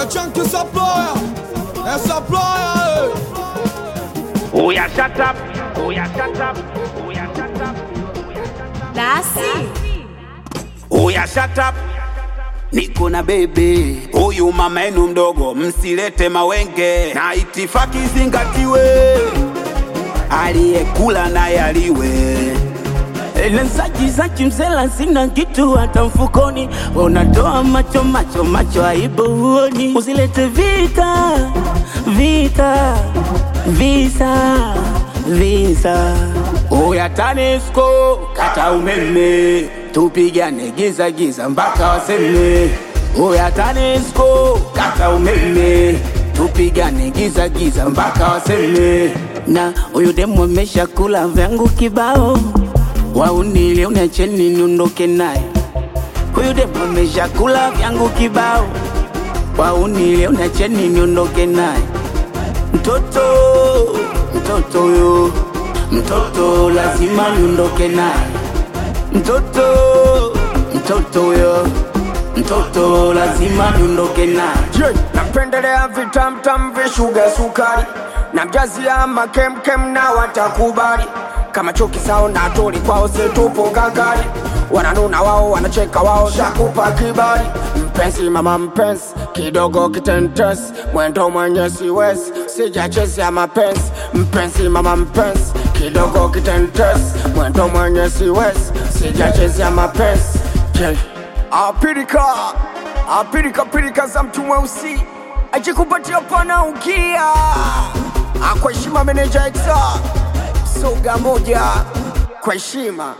É Chunk Supplier, é Supplier, Oh yeah, shut up. Oh yeah, shut up. Oh yeah, shut up. Dasi, Oh yeah, shut up. Niko na bebe huyu mama yenu mdogo, msilete mawenge na itifaki zingatiwe, aliyekula naye aliwe. Lenzaji zaji mzela sina kitu hata mfukoni, unatoa macho macho macho, aibu huoni. Usilete vita vita visa visa. Oya TANESCO kata umeme, tupigane giza giza mpaka waseme. Oya TANESCO kata umeme, tupigane giza giza mpaka waseme. Na huyu demu amesha kula vyangu kibao waunile unacheni niondoke naye. Huyu demu ameshakula vyangu kibao, waunile unacheni niondoke naye. Mtoto mtoto huyo mtoto lazima niondoke naye. Mtoto mtoto huyo mtoto lazima niondoke naye. Je, napendelea vitamtam vishuga sukari na mjazia makemkem na watakubali kama chuki sao na tuli kwao situpo gagari wananuna wao wanacheka wao shakupa kibali mpenzi mama mpenzi kidogo kitentes mwendo mwenye siwezi sijachezea mapenzi mpenzi mama mpenzi kidogo kitentes mwendo mwenye siwezi sijachezea mapenzi Je, apirika apirika pirika za mtu mweusi ajikupatia pana ukia kwa heshima meneja exa soga moja kwa heshima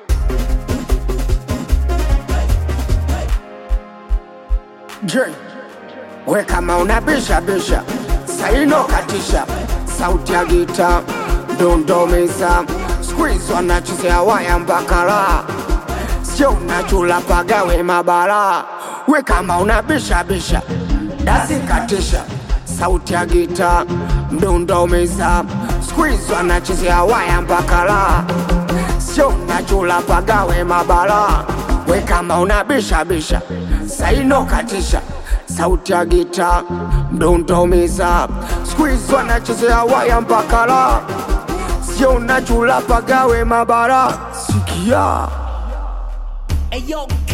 je we kama unabisha bisha saino katisha sauti ya gita ndondomeza squeeze wanachezea waya mpaka raha sio unachula pagawe mabara we kama unabisha bisha dasi katisha sauti ya gita mdundo umeza squeeze wanachezea waya mpaka raha sio unachula pagawe mabara we kama unabisha bisha saino katisha sauti ya gita mdundo umeza squeeze wanachezea waya mpaka raha sio unachula pagawe mabara sikia Hey yo,